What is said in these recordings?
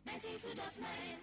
92.9.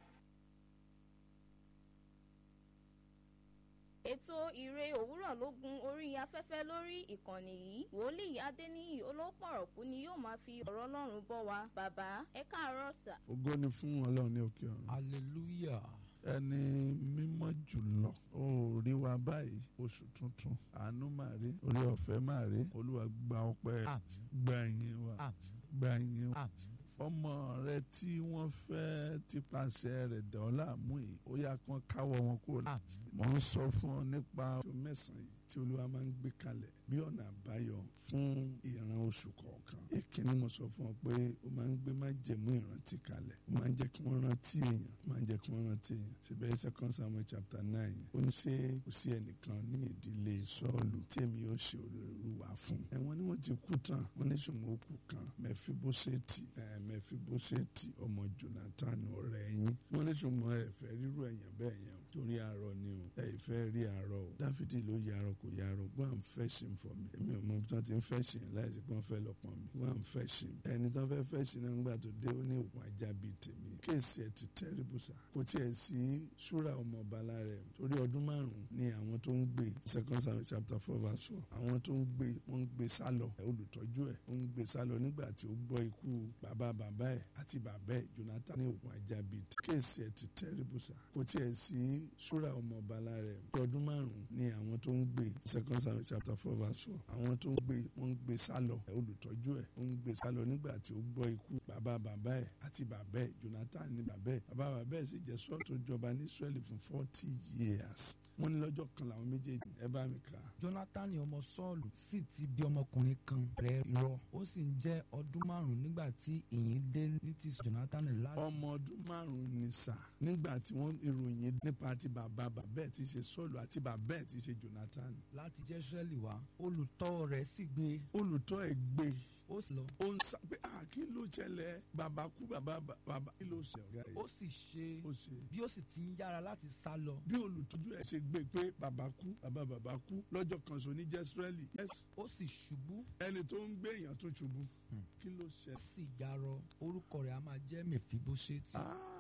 ètò ìre òwúrọ̀ ló gun orí afẹ́fẹ́ lórí ìkànnì yìí wòlíì adéníyì olópọ̀rọ̀kú ni yóò máa fi ọ̀rọ̀ ọlọ́run bọ́ wa bàbá ẹ káàárọ̀ sà. ògo ni fún ọlọ́run ní òkè ọ̀run hallelujah ẹni mímọ́ jùlọ ó rí wa báyìí oṣù tuntun àánú máa rí orí ọ̀fẹ́ máa rí olúwa gba ọpẹ́ àmín gba ìyìn wa àmín gba ìyìn wa àmín ọmọ rẹ tí wọ́n fẹ́ tipasẹ̀ rẹ̀ dán láàmú yìí ó yá kán káwọ́ wọn kúrò lá- àmín mo ń sọ fún ọ nípa oṣù mẹ́sàn-án yìí tí olúwa máa ń gbé kalẹ̀ bí ọ̀nà àbáyọ fún ìran oṣù kọ̀ọ̀kan ìkíní mo sọ fún ọ pé ó máa ń gbé májẹ̀mú ìrántí kalẹ̀ ó máa ń jẹ́ kí wọ́n rántí èèyàn ó máa ń jẹ́ kí wọ́n rántí èèyàn síbẹ̀ second samuel chapter nine ó ní ṣé kò sí ẹnìkan ní ìdílé sọ́ọ̀lù tí èmi yóò ṣe olùwà fún ẹ̀wọ̀n ni wọ́n ti kú tán wọ́n ní ṣùgbọ́n ó kú kan mẹfibóṣẹ́tì ẹ̀ mẹfibóṣẹ́tì ọmọ jonathan ọ̀rẹ́ yín wọ́n ní ṣùgbọ́n ẹ fẹ́ rírú ẹ̀yàn bẹ́ẹ̀ yẹn o torí àárọ̀ ni o ẹ ìfẹ́ rí àárọ̀ o dáfídì ló yarọ kò yarọ go and fetch him for me èmi ò mọ bí wọ́n ti ń fetch him láìsí pé wọ́n fẹ́ lọ pọn mi go and fetch him ẹni tó fẹ́ fetch him náà nígbà tó dé ó ní òkun ajá bíi tèmi kéèsì ẹ ti terrible sa kò tiẹ̀ sí ṣúra ọmọ ọba lára ẹ̀ torí ọdún márùn-ún ni àwọn tó ń gbé second Samuel chapter four verse four àwọn tó ń gbé wọ́n ń gbé sálọ olùtọ́jú ẹ̀ ó ń gbé sálọ nígbà tí ó gbọ́ ikú bàbá bàbá ẹ̀ àti bàbá ẹ̀ Jonathan ní òkun ajá bíi tèmi kéèsì ẹ ti terrible sa kò tiẹ̀ sí ṣúra ọmọ ọba lára ẹ̀ ọdún márùn-ún ni àwọn tó ń gbé second Samuel chapter four verse four àwọn tó ń gbé wọ́n ń gbé sálọ olùtọ́jú ẹ̀ ó ń gbé sálọ nígbà tí ó gbọ́ ikú bàbá bàbá ẹ̀ àti bàbá ẹ̀ Jonathan ní bàbá ẹ̀ bàbá bàbá ẹ̀ sì jẹ́ sọ́ọ̀ tó jọba ní Israẹli fún forty years wọ́n ní lọ́jọ́ kan làwọn méjèèjì ẹ bá mi kà á. jonathan ọmọ sọ́ọ̀lù sì ti bí ọmọkùnrin kan rẹ̀ rọ ó sì ń jẹ́ ọdún márùn-ún nígbà tí ìyìn dé ní ti jonathan láti ọmọ ọdún márùn-ún ni sà nígbà tí wọ́n ìròyìn nípa ti bàbá bàbá ẹ̀ ti ṣe Sọ́ọ̀lù àti bàbá ẹ̀ ti ṣe Jonathan láti jẹ́ israẹli wá olùtọ́ rẹ̀ sì gbé olùtọ́ ẹ̀ gbé ó sì lọ ó ń sá pé ah kí ló ṣẹlẹ̀ bàbá kú bàbá bàbá kí ló ṣe ọ̀gá ó yìí sì ṣe ó ṣe bí ó sì ti ń yára láti sá lọ bí olùtọ́jú ẹ̀ ṣe gbé pé bàbá kú bàbá bàbá kú lọ́jọ́ kan so ní jẹ́sírẹ́lì yes ó sì ṣubú ẹni tó ń gbé èèyàn tó ṣubú Hmm. kí ló ṣe ó sì yarọ orúkọ rẹ̀ a máa jẹ́ mèfíbóṣẹ́tì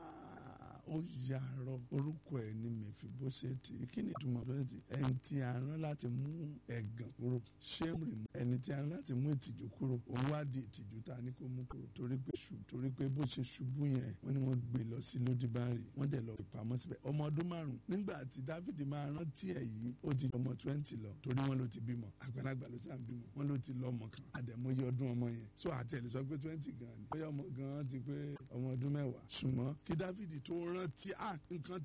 Ah, ó yàrá orúkọ ẹ̀ ní mẹfibóṣẹ́tì kí ni ìtumọ̀ bóṣẹ́tì ẹni tí a rán láti mú ẹ̀gàn kúrò ṣémùrì mú ẹni tí a rán láti mú ìtìjú kúrò òun wá di ìtìjú tá a ní kó mú kúrò torí pé ṣù torí pé bó ṣe ṣubú yẹn wọ́n ní wọ́n gbé lọ sí lódìbárì wọ́n dẹ̀ lọ ìpamọ́ síbẹ̀ ọmọ ọdún márùn nígbà tí dáfídì máa rántí ẹ̀ yìí ó ti ọmọ twenty lọ torí wọ́n ló ti bímọ àgbàlagbà ló sàn bímọ wọ́n ló ti lọ ọmọ kan àdẹ̀mọye ọdún ọmọ yẹn so àtẹ̀lẹ́ sọ pé twenty gan ni bóyá ọmọ gan ti pé ọmọ ọdún mẹ́wàá ṣùgbọ́n kí dáfídì tó rántí à nǹkan